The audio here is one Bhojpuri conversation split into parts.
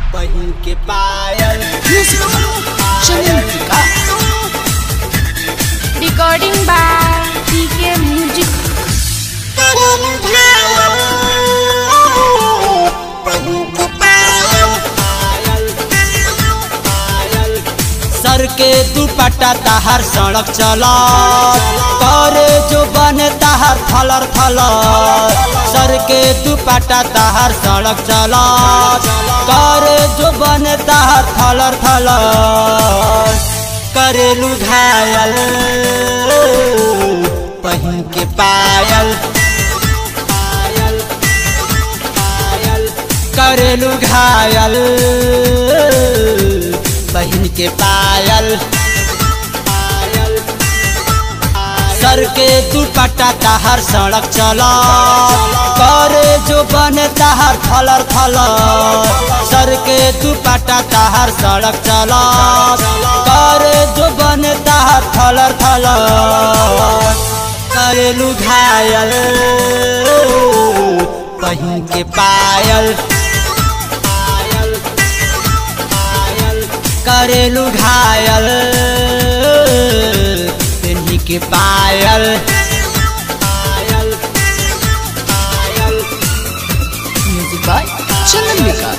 बहिन के पायल Chandrika Recording by PK Music. सर के दुपट्टा ताहर सड़क चला करे जो बने ताहर थलर थलर सर के दुपट्टा ताहर सड़क चला करे जो बने ताहर थलर थलर करेलू घायल पहिन के पायल पायल पायल करेलू घायल बहिन के पायल पायल सर के दुपट्टा ताहर सड़क चला करे जो बने ताहर थलर थलर सर के दुपट्टा ताहर सड़क चला करे जो बने ताहर थलर थलर करेलू घायल बहिन के पायल पायल पायल करेलू घायल पेन्ही के पायल पायल पायल म्यूजिक बाय चंद्रिका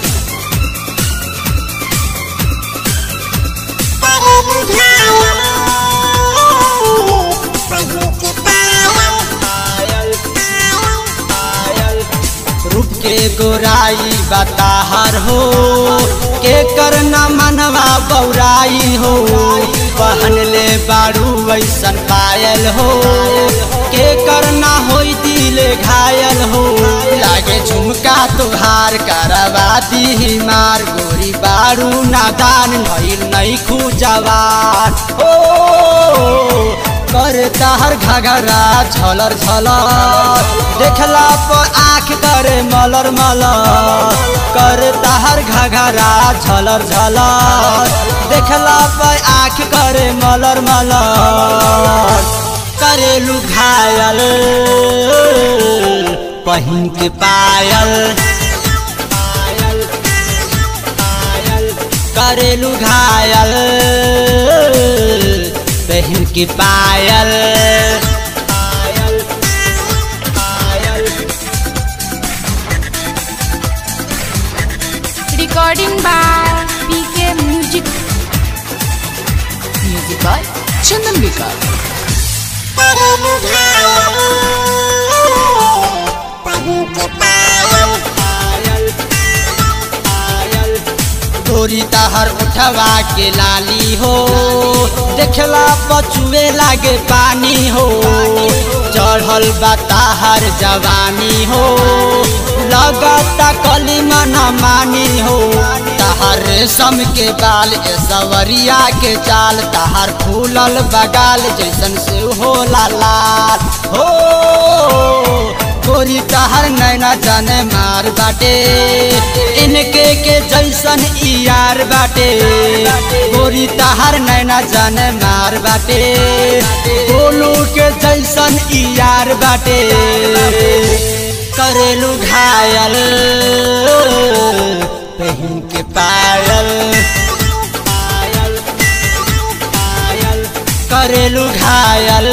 पायल पायल रूप के गोराई बताहर हो के करना मनवा बौराई हो पहन ले बारू वैसन पायल हो के करना होई दिले घायल हो लागे झुमका तुहार करवा दी मार गोरी बारू नादान नईल नहीं खुजवान ओ कर ताहर घाघरा झलर झलर देखला पर आँख करे मलर मलर कर ताहर घाघरा झलर झलर देखला पर आँख करे मलर मलर करेलू घायल पहिन के पायल पायल पायल करेलू घायल बहन की पायल पायल पायल Recording by PK Music. Music by Chandrika पायल पायल गोरी ताहर उठवा के लाली हो देखला पछुए लागे पानी हो चढ़ल बा ताहर जवानी हो लगता कली मन मानी हो ताहर रेशम के बाल ए सवरिया के चाल ताहर फूलल बगाल जैसन से हो लाल हो गोरी तहर नैना जाने मार बाटे इनके के जैसन ई यार बाटे गोरी तहर नैना जाने मार बाटे गोलू के जैसन ई यार बाटे करेलू घायल पहन के पायल पायल पायल करेलू घायल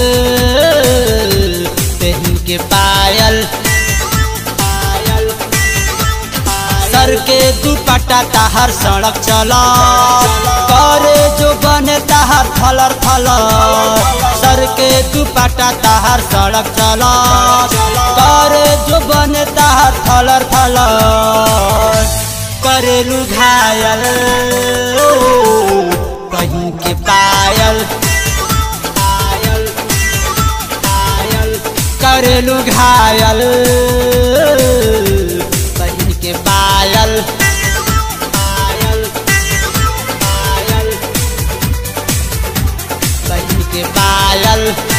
पहन के पायल पायल सर के दुपट्टा ताहर सड़क चला करे जो बने ताहर थलर थलर सर के दुपट्टा ताहर सड़क चला करे जो बने ताहर थलर थलर करेलू घायल कहीं के पायल पायल पायल करेलू घायल बहिन के पायल पायल पायल बहिन के पायल